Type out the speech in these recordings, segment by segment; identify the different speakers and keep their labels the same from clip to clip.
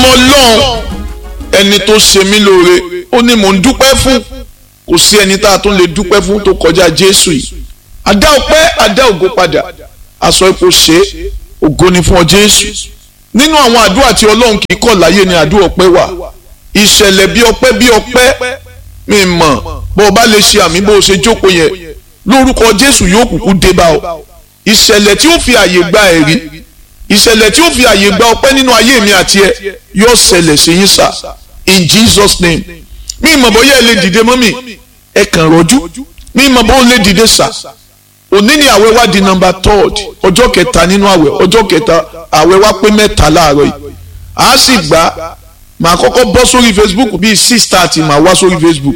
Speaker 1: ọlọ́run ẹni tó ṣe mí lóore ó ní mò ń dúpẹ́ fún kò sí ẹni tá a tún lè dúpẹ́ fún tó kọjá jésù yìí adá ọpẹ́ adá ògo padà aṣọ ipò ṣe ògo ni fún ọ jésù nínú àwọn àdúrà tí ọlọ́run kì í kọ̀ láyé ni àdúrà ọpẹ́ wà ìṣẹ̀lẹ̀ bí ọpẹ́ bí ọpẹ́ mi mọ̀ bó o bá lè ṣe àmì bó o ṣe jókòó yẹn lórúkọ jésù yóò kúkú dé bá ọ ìṣẹ̀lẹ̀ tí ó fi àyè gba ẹ̀rí ìṣẹ̀lẹ̀ tí ó fi àyè gba ọpẹ́ nínú ayé mi àti ẹ yóò ṣẹlẹ̀ sí yín sà in jesus name mi mọ̀ bóyá ẹ lè dìde mọ́ mi ẹ kàn rọ́jú mi mọ̀ bó lè dìde sà òní ni àwẹ̀ wá di number third ọjọ́ kẹta nínú àwẹ̀ ọjọ́ kẹta àwẹ̀ wá pé mẹ́ta láàárọ̀ yìí a sì gbà màá kọ́kọ́ bọ́ sórí facebook bíi six thirty màá wá sórí facebook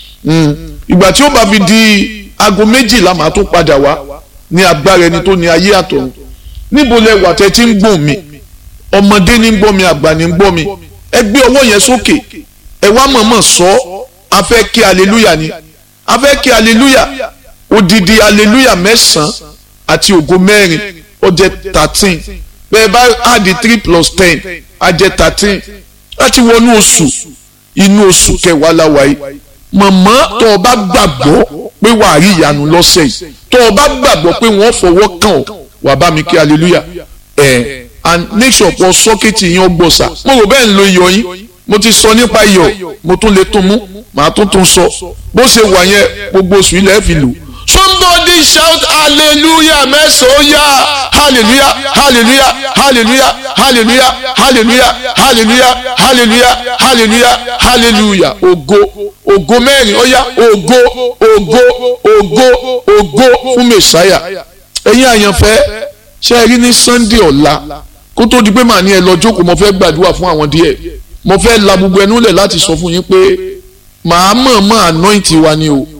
Speaker 1: ìgbà tí ó bá fi di aago méjìlá màá tún padà wá ní agbára ẹni tó ní ayé àtọ̀run níbo lẹ wà tẹ́ tí ń gbọ́n mi ọmọdé ní ń gbọ́ mi àgbà ní ń gbọ́ mi ẹ gbé ọwọ́ yẹn sókè ẹ wá mọ̀mọ́ sọ a fẹ́ kí aleluya ni a fẹ́ kí aleluya odidi aleluya mẹ́sàn-án àti ògo mẹ́rin ó jẹ́ thirteen bẹ́ẹ̀ bá add three plus ten á jẹ́ thirteen láti wọnú oṣù inú oṣù kẹwàá la wà yìí mọ̀mọ́ tó o bá gbàgbọ́ pé wàá rí ìyanu lọ́sẹ̀ yìí tó o bá gbàgbọ́ pé wọ́n fọwọ́ kàn ọ́ wà bá mi kí hallelujah ẹ̀ and make sure pọ̀ sọ́kẹ́tì yín ọgbọ̀n sà mo rò bẹ́ẹ̀ ń lo iyọ̀ yín mo ti sọ nípa iyọ̀ mo tún lè tún mú màá tún tún sọ bó ṣe wà yẹn gbogbo oṣù ilẹ̀ fi lò. somebody shout hallelujah mẹ́sàn-án yá hallelujah hallelujah hallelujah hallelujah hallelujah hallelujah hallelujah hallelujah hallelujah ògo ògo mẹ́rin ó yá ògo ògo ògo ògo fún mẹ́sáyà ẹ̀yin àyànfẹ́ ṣe é rí ní sunday ọ̀la kó tó di pé màá ní ẹ lọ jókòó mo fẹ́ gbàdúrà fún àwọn díẹ̀ mo fẹ́ la gbogbo ẹnu lẹ̀ láti sọ fún yín pé màá mọ̀ mọ́ anoint wa ni o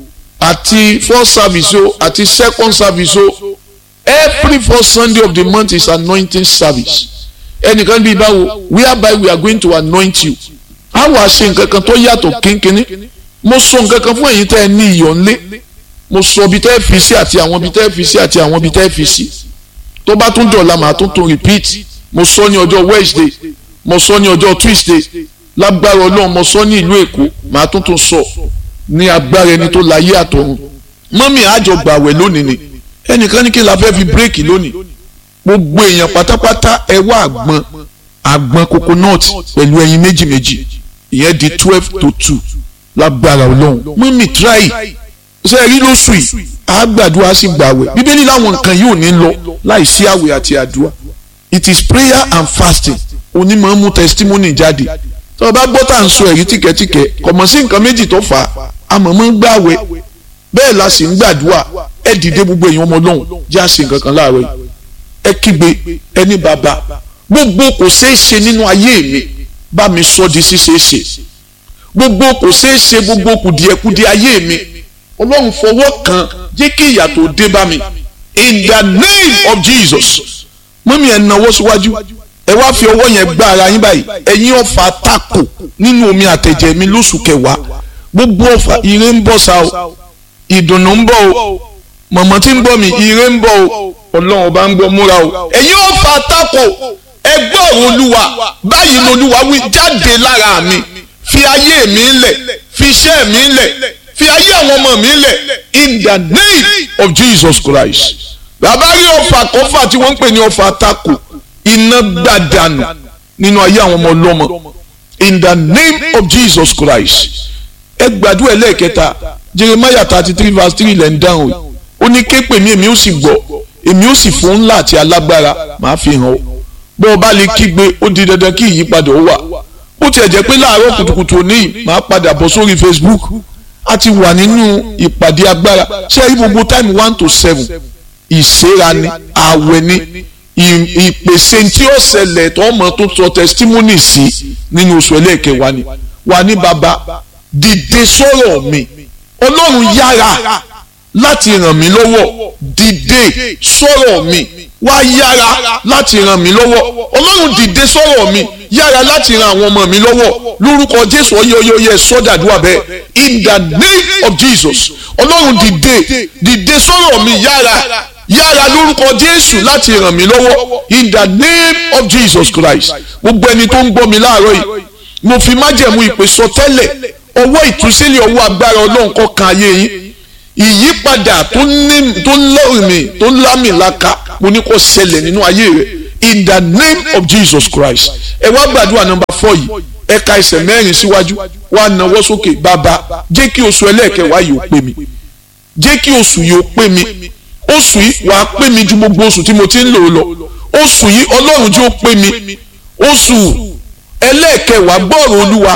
Speaker 1: àti first service o àti second service o every first sunday of the month is anointing service ẹnìkan bíi báwo whereby we are going to anoint you a wàá ṣe nǹkan kan tó yàtọ̀ kínkínní mo sọ nǹkan kan fún ẹ̀yin tẹ́ ẹ ní iyọ̀ ńlé mo sọ ibi tẹ́ ẹ fi sí àti àwọn ibi tẹ́ ẹ fi sí àti àwọn ibi tẹ́ ẹ fi sí tó bá tún dọ̀la màá tún tún repeat mo sọ ní ọjọ́ wednesday mo sọ ní ọjọ́ tuesday lágbára ọlọ́run mo sọ ní ìlú èkó màá tún tún sọ ní agbára ẹni tó láyé àtọ̀run mọ́mí àjọ gbàwẹ̀ lónìí ni ẹnìkan ní kí la fẹ́ fi bírèkì lónìí gbogbo èèyàn pátápátá ẹ wá àgbọn àgbọn coconut pẹ̀lú ẹyin méjì méjì ìyẹn di twelve to two lágbára ọlọ́run mọ́mí try ṣe rí lóṣù yìí àgbàdua sì gbàwẹ̀ bíbélì láwọn nǹkan yìí ò ní lọ láì sí àwẹ̀ àti àdúrà it is prayer and fasting onímọ̀ mú testimony jáde tí wọ́n bá gbọ́ tá à ń sọ ẹ̀rí tìkẹ́tìkẹ́ kọ̀mọ̀ sí nǹkan méjì tó fà á àmọ̀mọ́ ń gbàwẹ̀ bẹ́ẹ̀ la sì ń gbàdúrà ẹ dìde gbogbo èèyàn ọmọ ọlọ́run jẹ́ àṣẹ nǹkan kan láàárọ̀ yìí ẹ kígbe ẹni bàbá gbogbo kò ṣeé ṣe nínú ayé mi bá mi sọ di ṣíṣeé ṣe gbogbo kò ṣeé ṣe gbogbo kùdìẹ̀kudì ayé mi ọlọ́run fọwọ́ kan jẹ́ kí ìyà tó dé bá mi in the name of jesus mọ́mí ẹ̀ náwó síwájú ẹ wá fi ọwọ́ yẹn gbá ara yín báyìí ẹ̀yin ọ̀fà tako nínú omi àtẹ̀jẹ̀ mi lóṣù kẹwàá gbogbo ọ̀fà ire ń bọ̀ sá o ìdùnnú ń bọ̀ o mọ̀mọ́ tí ń bọ̀ mi ire ń bọ̀ o ọlọ́run ọba ń gbọ́ múra o ẹ̀yin ọ̀fà tako ẹgbẹ́ ọ̀rọ̀ olúwa báyìí lolúwa wí jáde lára mi fi ayé mi lẹ̀ fi iṣẹ́ mi lẹ̀ fi ayé àwọn ọmọ mi lẹ̀ in the name of Jesus Christ. bàbá rí ọfà kọfà tí wọ́n ń pè ní ọfà tako iná gbàdánù nínú ayé àwọn ọmọ ọlọ́mọ in the name of Jesus Christ. ẹ gbàdúrà ẹlẹ́ẹ̀kẹta Jeremiah thirty three verse three lẹ́ ń dáhùn ó ní ké pè mí èmi ó sì gbọ́ èmi ó sì fún ńlá àti alágbára màá fi hàn ọ́ bọ́ ọ bá lè kígbe ó di dandan kí ìyípadà ó wà ó tiẹ̀ jẹ́ pé láàárọ̀ kùtùkùtù òní màá padà bọ̀ sórí Facebook a ti wà nínú ìpàdé agbára ṣé rí gbogbo time one to seven ìṣera ni àwẹ̀ ni ìpèsè tí ó ṣẹlẹ̀ tó ọmọ tó sọ testimony sí nínú oṣù ẹlẹ́ẹ̀kẹwàá ni wà ní baba dìde sọ̀rọ̀ mi ọlọ́run yára láti ràn mí lọ́wọ́ dìde sọ̀rọ̀ mi wá yára láti ràn mí lọ́wọ́ ọlọ́run dìde sọ̀rọ̀ mi yára láti ran àwọn ọmọ mi lọ́wọ́ lórúkọ jésù ọyẹyẹyẹ sọ́dàdúrà bẹ́ẹ̀ in the name of jesus ọlọ́run dìde dìde sọ̀rọ̀ mi yára yára lórúkọ jésù láti ràn mí lọ́wọ́ in the name of jesus christ gbogbo ẹni tó ń gbọ́ mi láàárọ̀ yìí mo fi májẹ̀mú ìpè sọ tẹ́lẹ̀ ọwọ́ ìtúsílẹ̀ ọwọ́ agbára ọlọ́run kó kan ayé yín ìyípadà tó ní tó lọ́rìmì tó lámìlaka mo ní kó ṣẹlẹ̀ nínú ayé rẹ̀ in the name of jesus christ ẹ wá gbàdúrà nọ́mbà four yìí ẹ ka ẹsẹ̀ mẹ́rin síwájú wá nawọ́ sókè bàbá jẹ́ kí oṣù ẹlẹ́ẹ̀kẹwàá yìí ó pè mí jẹ́ kí oṣù yìí ó pè mí oṣù yìí wàá pè mí ju gbogbo oṣù tí mo ti ń lò lọ oṣù yìí ọlọ́run tí ó pè mí oṣù ẹlẹ́ẹ̀kẹwàá gbọ́ọ̀rọ̀ olúwa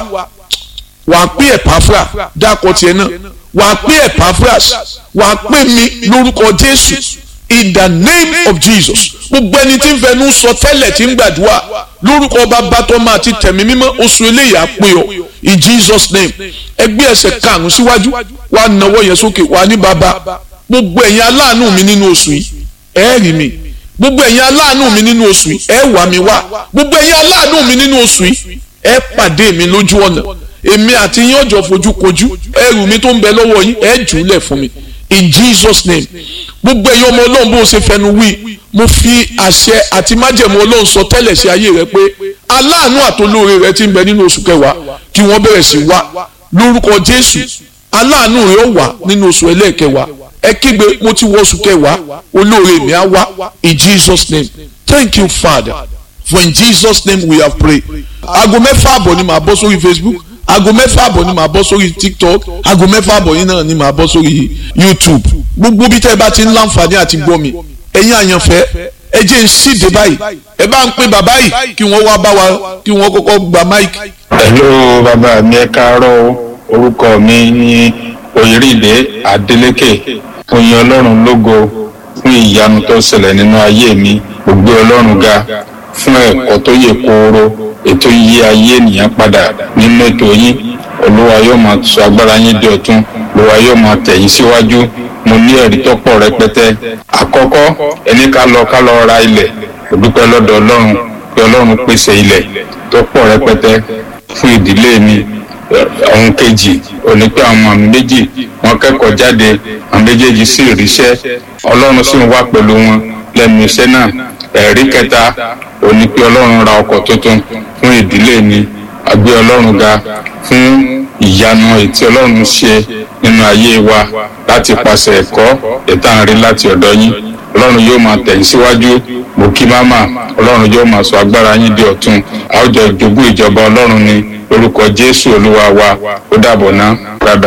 Speaker 1: wàá pè ẹ̀páfra dákọ̀ tiẹ̀ náà wàá pè ẹ̀páfras wàá pè mí lórúkọ jésù in the name of jesus gbogbo ẹni tí ń fẹnu sọ tẹ́lẹ̀ tí ń gbàdúrà lórúkọ bàbá tó máa ti tẹ̀mí mímọ́ oṣù eléyìí á pè ọ́ in jesus name ẹgbẹ́ ẹsẹ̀ karùn-ún síwájú wàá nawọ́ yẹn sókè wàá ní bàbá gbogbo ẹ̀yin aláàánú mi nínú oṣù yìí ẹ rí mi gbogbo ẹ̀yin aláàánú mi nínú oṣù yìí ẹ wà mí wá gbogbo ẹ̀yin aláàánú mi nínú oṣù yìí ẹ pàdé mi lójú ọ̀nà èmi àti yín ọjọ́ fojú kojú ẹrù mi tó ń bẹ lọ́wọ́ yín ẹ jù ú lẹ̀ fún mi in jesus name gbogbo ẹ̀yin ọmọ ọlọ́run bó ṣe fẹnu wí mo fi àṣẹ àti májẹ̀mú ọlọ́run sọ tẹ́lẹ̀ sí ayé rẹ pé aláàánú àtolóore rẹ ti ń bẹ nínú oṣù kẹwàá kí wọ́n bẹ̀rẹ̀ sí wá lórúkọ jésù aláàánú rẹ ó wà nínú oṣù ẹlẹ́ẹ̀kẹwàá ẹ kígbe mo ti wọ oṣù kẹwàá olóore mi á wá in jesus name thank you father for in jesus name we have prayed aago mẹ́fà àbọ̀ ni màá bọ́ sórí facebook aago mẹ́fà àbọ̀ ni màá bọ́ sórí tiktok aago mẹ́fà àbọ̀ yìí náà ni màá bọ́ sórí youtube gbogbo bí tẹ́ ẹ bá ti ń láǹfààní àti gbọ́ mi ẹ̀yin àyànfẹ́ ẹ jẹ́ ń ṣíde báyìí ẹ bá ń pín bàbá yìí kí wọ́n wá bá wa kí wọ́n kọ́kọ́ gba máìkì.
Speaker 2: hello bàbá mi ẹ káàárọ̀ orúkọ mi ní oyèrèdè adeleke oyin ọlọ́run lógo fún ìyanu tó ṣẹlẹ̀ nínú ayé mi gbogbo ọlọ́run ga fún ẹ̀kọ́ tó yè kooro ètò yí ayé ènìyàn padà nínú ètò yín olúwa yóò máa sọ agbára yín di ọ̀tun olúwa yóò máa tẹ̀ yín síwájú mo ní ẹ̀rí tó pọ̀ rẹpẹtẹ àkọ́kọ́ ẹni ká lọ ká lọ ra ilẹ̀ òdúpẹ́ lọ́dọ̀ ọlọ́run pé ọlọ́run pèsè ilẹ̀ tó pọ̀ rẹpẹtẹ fún ìdílé mi ohun kejì òní pé àwọn ọmọ mi méjì wọ́n kẹ́kọ̀ọ́ jáde àwọn méjèèjì sì ríṣẹ́ ọlọ́run sì ń wá pẹ̀lú wọn lẹ́nu iṣẹ́ náà ẹ̀rí kẹta òní pé ọlọ́run ra ọkọ̀ tuntun fún ìdílé mi àgbé ọlọ́run ga fún ìyanu ètí ọlọ́run ṣe nínú ayé wa láti pàṣẹ ẹ̀kọ́ ìtànrí láti ọ̀dọ̀ yín ọlọ́run yóò máa tẹ̀yìn síwájú mo kí máma ọlọ́run yóò máa sọ agbára yín di ọ̀tun àwùjọ ìjogún ìjọba ọlọ́run ni lórúkọ jésù olúwa wa ó dàbọ̀ ná.